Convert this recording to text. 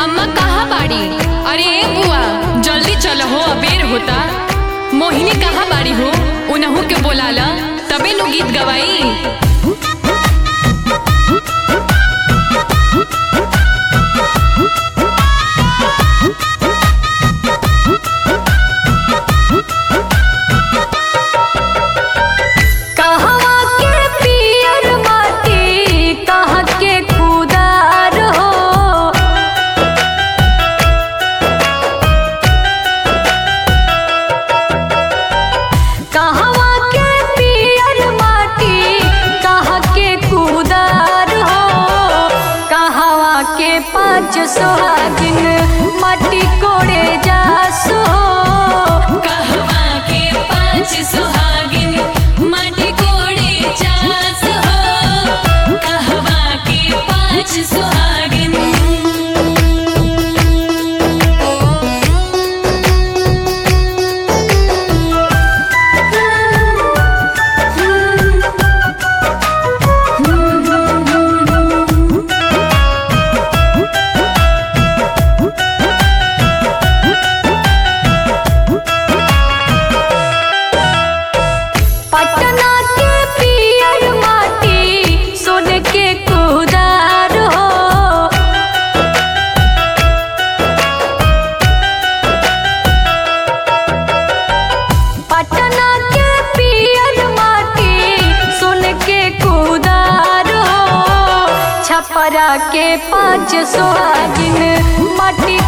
अम्मा कहाँ बाड़ी अरे ए बुआ जल्दी चलो हो अबेर होता मोहिनी कहाँ बाड़ी हो उनहू के बोलाला तबे नु गीत गवाई कहवा के पियर माटी कहाँ के खुदार हो कहवा के पियर माटी कहाँ के खुदार हो कहवा के पाँच सोहागिन माटी कोड़े जासो कहवा के पांच सुहागिन माटी कोड़े चास हो कहवा के पांच सुहागिन पटना के पियर माटी सोन के कुदार हो पटना के पियर माटी सोन के कुदार हो छपरा के पाँच सोहागिन माटी